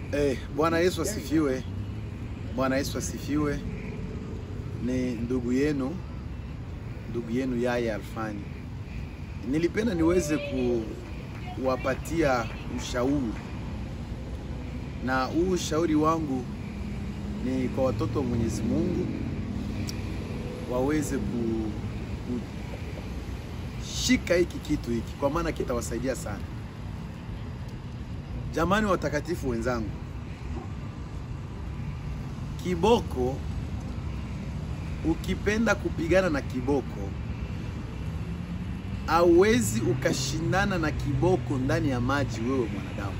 Eh, Bwana Yesu asifiwe. Bwana Yesu asifiwe. Ni ndugu yenu, ndugu yenu Yaya Alfani. Nilipenda niweze kuwapatia ushauri, na huu ushauri wangu ni kwa watoto wa Mwenyezi Mungu waweze ku, kushika hiki kitu hiki, kwa maana kitawasaidia sana. Jamani watakatifu wenzangu, kiboko, ukipenda kupigana na kiboko, hauwezi ukashindana na kiboko ndani ya maji, wewe mwanadamu.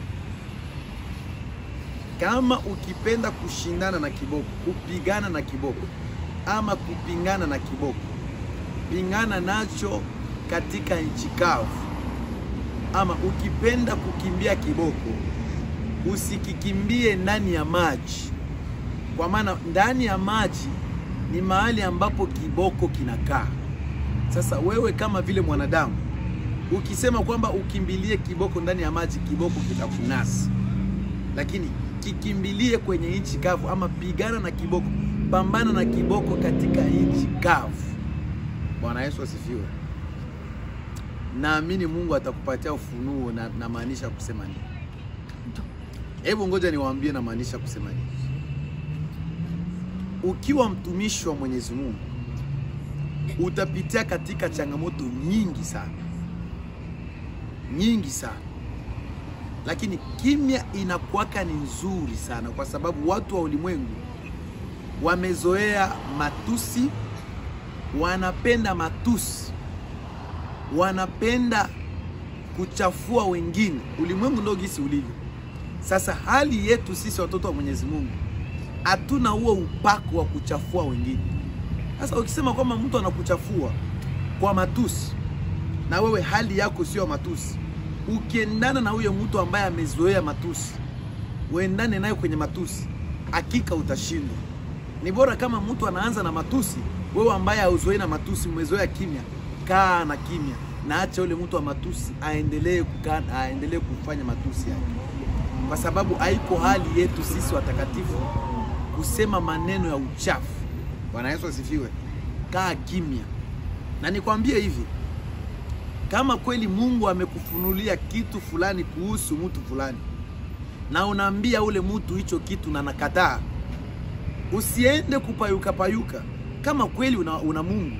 Kama ukipenda kushindana na kiboko, kupigana na kiboko ama kupingana na kiboko, pingana nacho katika nchi kavu ama ukipenda kukimbia kiboko usikikimbie ndani ya maji, kwa maana ndani ya maji ni mahali ambapo kiboko kinakaa. Sasa wewe kama vile mwanadamu ukisema kwamba ukimbilie kiboko ndani ya maji, kiboko kitakunasa, lakini kikimbilie kwenye nchi kavu, ama pigana na kiboko, pambana na kiboko katika nchi kavu. Bwana Yesu asifiwe. Naamini Mungu atakupatia ufunuo na namaanisha kusema nini. Hebu ngoja niwaambie namaanisha kusema nini. Ukiwa mtumishi wa Mwenyezi Mungu utapitia katika changamoto nyingi sana, nyingi sana, lakini kimya inakuwaka ni nzuri sana, kwa sababu watu wa ulimwengu wamezoea matusi, wanapenda matusi wanapenda kuchafua wengine. Ulimwengu ndio gisi ulivyo sasa. Hali yetu sisi watoto wa Mwenyezi Mungu hatuna huo upako wa kuchafua wengine. Sasa ukisema kwamba mtu anakuchafua kwa matusi, na wewe hali yako sio matusi, ukiendana na huyo mtu ambaye amezoea matusi, uendane naye kwenye matusi, hakika utashindwa. Ni bora kama mtu anaanza na matusi, wewe ambaye hauzoei na matusi, umezoea kimya kaa na kimya na acha yule mtu wa matusi aendelee kukaa, aendelee kufanya matusi yake, kwa sababu haiko hali yetu sisi watakatifu kusema maneno ya uchafu. Bwana Yesu asifiwe. Kaa kimya, na nikwambie hivi, kama kweli Mungu amekufunulia kitu fulani kuhusu mtu fulani na unaambia ule mtu hicho kitu na nakataa, usiende kupayuka payuka. Kama kweli una, una Mungu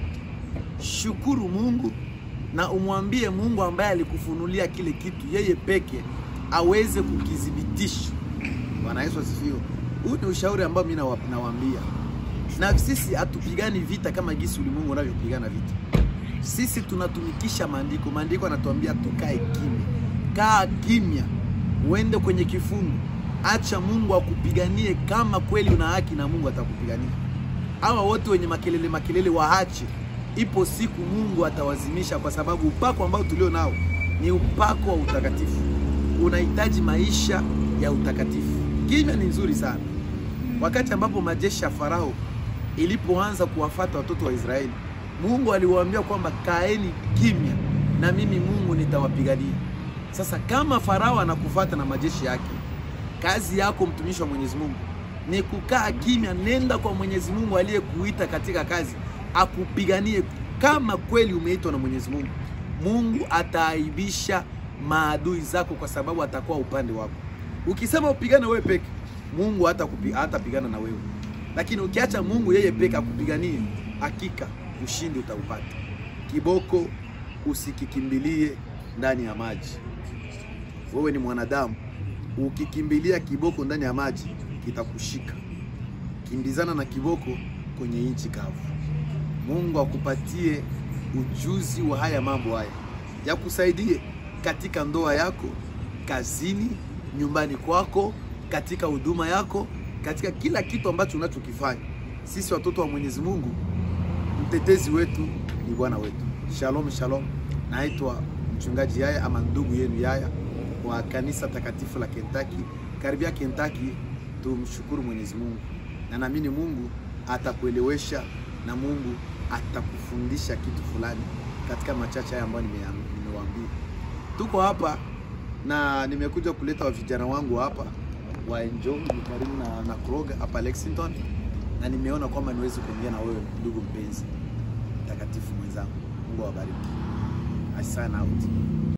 shukuru Mungu na umwambie Mungu ambaye alikufunulia kile kitu, yeye peke aweze kukithibitisha. Bwana Yesu asifiwe. Huu ni ushauri ambao mimi nawaambia, na sisi hatupigani vita kama gisi ulimwengu unavyopigana vita. Sisi tunatumikisha maandiko. Maandiko yanatuambia tukae kimya. Kaa kimya, uende kwenye kifungu, acha Mungu akupiganie. Kama kweli una haki na Mungu atakupigania. Hawa wote wenye makelele makelele waache Ipo siku Mungu atawazimisha, kwa sababu upako ambao tulio nao ni upako wa utakatifu. Unahitaji maisha ya utakatifu. Kimya ni nzuri sana. Wakati ambapo majeshi ya Farao ilipoanza kuwafata watoto wa Israeli, Mungu aliwaambia kwamba kaeni kimya na mimi Mungu nitawapigania. Sasa kama Farao anakufata na majeshi yake, kazi yako mtumishi wa Mwenyezi Mungu ni kukaa kimya. Nenda kwa Mwenyezi Mungu aliyekuita katika kazi akupiganie. Kama kweli umeitwa na Mwenyezi Mungu, Mungu ataaibisha maadui zako, kwa sababu atakuwa upande wako. Ukisema upigane wewe peke, Mungu hatapigana na wewe, lakini ukiacha Mungu yeye peke akupiganie, hakika ushindi utaupata. Kiboko usikikimbilie ndani ya maji. Wewe ni mwanadamu, ukikimbilia kiboko ndani ya maji kitakushika. Kimbizana na kiboko kwenye nchi kavu. Mungu akupatie ujuzi wa haya mambo haya, yakusaidie katika ndoa yako, kazini, nyumbani kwako, katika huduma yako, katika kila kitu ambacho unachokifanya. Sisi watoto wa Mwenyezi Mungu, mtetezi wetu ni Bwana wetu. Shalom, shalom. Naitwa mchungaji Yaya ama ndugu yenu Yaya wa kanisa takatifu la Kentucky. Karibia Kentucky, tumshukuru Mwenyezi Mungu na naamini Mungu atakuelewesha na Mungu atakufundisha kitu fulani katika machache haya ambayo nimewaambia. Tuko hapa na nimekuja kuleta vijana wangu hapa wa Enjoy ni karibu na, na Kroger hapa Lexington, na nimeona kwamba niwezi kuongea na wewe ndugu mpenzi mtakatifu mwenzangu. Mungu awabariki. I sign out.